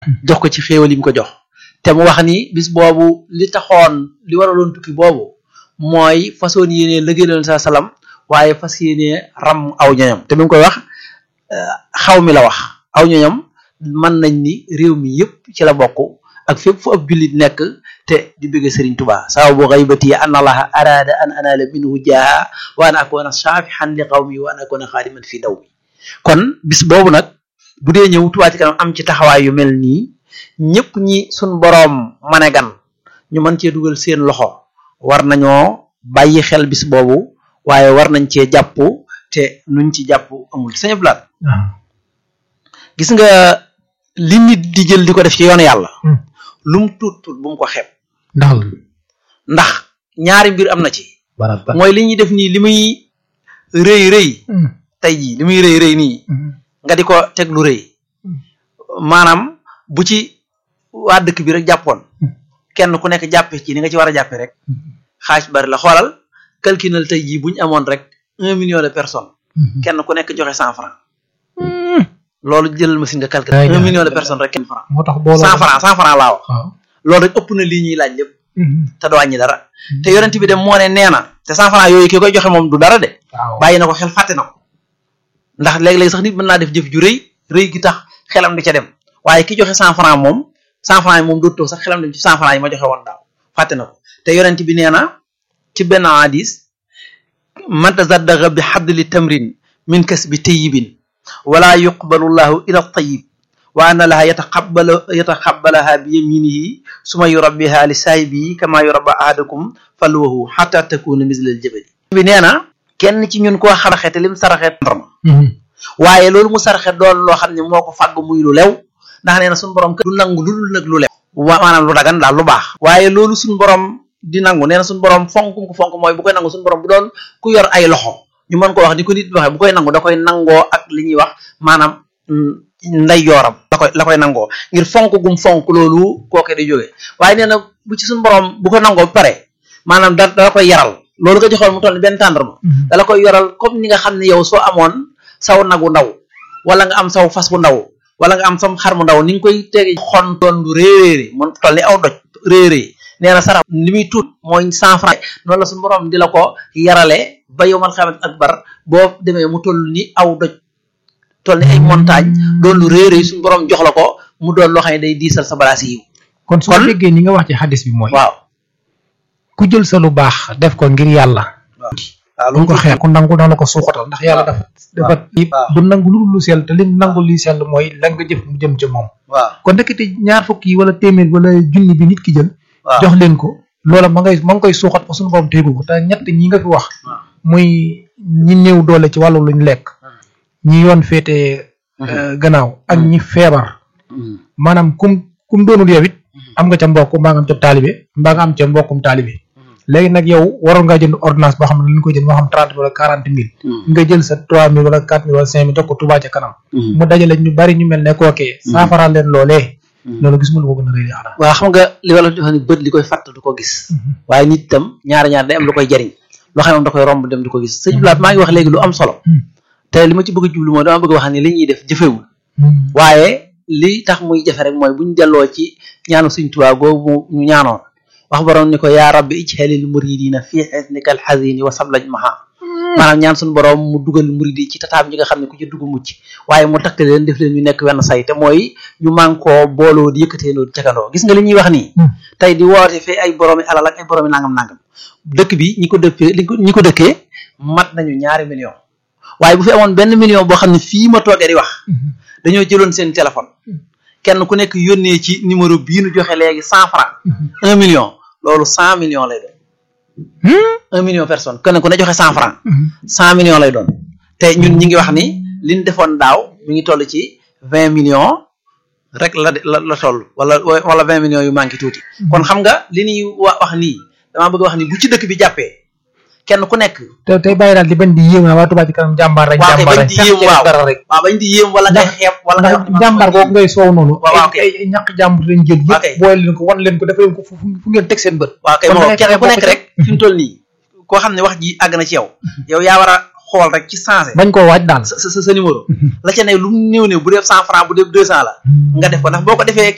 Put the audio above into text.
jox ko ci xéewal yi mu ko jox te mu wax ni bis boobu li taxoon li waraloon tukki boobu mooy façon yéene liggéeyal sa salam waaye fas yéene ram aw ñoñam te bi mu koy wax xaw mi la wax aw ñoñam mën nañ ni réew mi yëpp ci la bokk ak fépp fu ab jullit nekk te di bëgg Serigne Touba sababu ghaybati an allaha arada an anala minhu jaaha wa an akuna shafihan li qawmi wa an akuna xaadiman fi daw mi kon bis boobu nag bu dee ñëw Touba ci kanam am ci taxawaay yu mel nii ñëpp ñi suñ boroom mane gan ñu mën cee dugal seen loxo war nañoo bàyyi xel bis boobu waaye war nañ cee jàpp te nuñ ci jàpp amul sëñ Blaat gis nga li nit di jël di ko def ci yoonu yàlla lu mu tuut tuut bu mu ko xeeb ndax ndax ñaari mbir am na ci mooy li ñuy def nii li muy rëy rëy tey jii li muy rëy rëy nii nga di ko teg lu rëy maanaam bu ci waa dëkk bi rek jàppoon kenn ku nekk jàppe ci ni nga ci war a jàppe rek xaaj bari la xoolal calculal tey jii bu ñu amoon rek un million de personnes kenn ku nekk joxe cent franc loolu jëlal machine nga calculer un million de personnes rek kenn franc moo tax booloo cent franc cent franc laa wax waaw loolu rek ëpp na lii ñuy laaj lépp te du wàññi dara te yonent bi dem moo ne nee na te cent franc yooyu ki koy joxe moom du dara de waaw bàyyi na ko xel fàtte na ko ndax léeg-léeg sax nit mën naa def jëf ju rëy rëy gi tax xelam di ca dem waaye ki joxe cent franc moom cent franc yi moom dootoo sax xelam dem ci cent franc yi ma joxe woon daaw fàtte na ko te yonent bi nee na ci benn hadis man tazaddaqa bi xadli tamrin min kasbi tayyibin wala yuqbalu llahu ila tayyib wa anna laha yataqabbalu yataqabbalaha bi yaminihi suma yurabbiha li saahibihi kama yurabba ahadakum falwahu xata takuna misla aljabali bi nee na kenn ci ñun koo xaraxe te lim saraxe ndarma waaye loolu mu saraxe doon loo xam ne moo ko fàgg muy lu lew ndax nee na suñu borom du nangu lu dul nag lu lew wa maanaam lu dagan daal lu baax waaye loolu suñu borom di nangu nee na suñu borom fonk ko fonk mooy bu koy nangu suñu borom bu doon ku yor ay loxo ñu mën ko wax ni ko nit waxee bu koy nangu da koy nangoo ak li ñuy wax maanaam nday yooram la koy la koy nangoo ngir fonk gum fonk loolu kooke di jógee waaye nee na bu ci suñu borom bu ko nangoo ba pare maanaam da dala koy yaral loolu nga joxoon mu toll ni benn tàndarma dala koy yoral comme ni nga xam ne yow soo amoon saw nagu ndaw wala nga am saw fas bu ndaw wala nga am sam xar mu ndaw ni nga koy tege xontoon lu réeréeri mun toll ni aw doj réeréer nee na sarax li muy tuut mooy cent franc noonu la suñu borom di la ko yarale ba yowmal xamat akbar boo demee mu toll ni aw doj toll ni ay montagne doon lu réeréer suñu borom jox la ko mu doon loo xam ne day diisal sa balaas yi kon su ma kon- déggee ni nga wax ci xadis bi mooy waaw ku jël sa lu baax def ko ngir yàlla waaw lu ko xeex ku nangu dana ko suuxatal ndax yàlla dafa dafa waaw. du nangu lu dul lu sell te lim nangu li sell mooy la nga jëf mu jëm ca moom waaw kon ndekete ñaar fukk yi wala téeméer wala junni bi nit ki jël waaw jox leen ko loola ma ngay ma ngi koy suuxat fa suñu borom téegu ko te ñett ñi nga fi wax waaw. muy ñi néew doole ci wàllu luñ lekk ñi yoon féete euh, gannaaw ak ñi feebar maanaam kum kum doonul yow it am nga ca mbokk mbaa nga am ca taalibe mbaa nga am ca mbokkum taalibe léegi nag yow waroon ngaa jënd ordonnance boo xam ne li ñu koy jënd moo xam trente wala quarante mille nga jël sa trois mille wala quatre mille wala cinq mille jox ko Touba ca kanam mu dajale ñu bari ñu mel ne kookee saafara leen loolee loolu gis nga lu ko gën a rëy xanaa waaw xam nga li wala di wax ni bët li koy fàtt du ko gis waaye nit itam ñaari ñaar day am lu koy jariñ loo xam ne moom da koy romb dem di ko gis sëñ Blaat maa ngi wax léegi lu am solo te li ma ci bëgg a jublu mooy dama bëgg a wax ni li ñuy def jëfewul waaye li tax muy jafe rek mooy bu ñu delloo ci ñaanu Sëñ Tuubaa googu ñu ñaanoon wax borom ni ko yaa rabbi ijhalil muridina fii xisnika alxazini wa sablaj maha maanaam ñaan suñu borom mu dugal murid yi ci tataam ñi nga xam ne ku ci dugg mucc waaye mu takk leen def leen ñu nekk wenn say te mooy ñu mànkoo booloo di yëkkateendoo di cakandoo gis nga li ñuy wax nii tey di woote fii ay boroomi alal ak ay boroomi nangam nangam dëkk bi ñi ko dëppee li ko ñi ko dëkkee mat nañu ñaari million waaye bu fi amoon benn million boo xam ne fii ma toogee di wax dañoo jëloon seen téléphone kenn ku nekk yónnee ci numéro bii nu joxe léegi cent franc un million loolu cent million lay doon un million personne kenn ku ne joxe cent franc cent million lay doon te ñun ñi ngi wax ni liñ defoon daaw mi ngi toll ci vingt millions rek la la la toll wala wala vingt millions yu manqué tuuti kon xam nga li ñuy wa wax nii damaa bëgg wax ni bu ci dëkk bi jàppee kenn ku nekk te tey bàyyi daal di bañ di yéem naa waa Touba ci kanam jàmbaar rek waaw kay jàmbaar bañ rek di yéem waaw dara rek waaw bañ di yéem wala ngay xeeb wala ngay wax ni man jàmbaar boobu ngay soow noonu waaw, waaw, ay ay ay ñàkk jàmbur lañ jël waaw, kay. yëpp boole leen ko wan leen ko dafa leen ko fu fu ngeen teg seen bët waaw kay kon moo da ngay kenn ku fexe nekk bokk rek fi mu toll nii koo xam ne wax ji àgg na ci yow yow yaa war a xool rek ci sensé bañ koo waaj daal sa sa sa numéro la ca ne lu mu néew néew bu dee cent franc bu dee deux cent la nga def ko ndax boo ko defee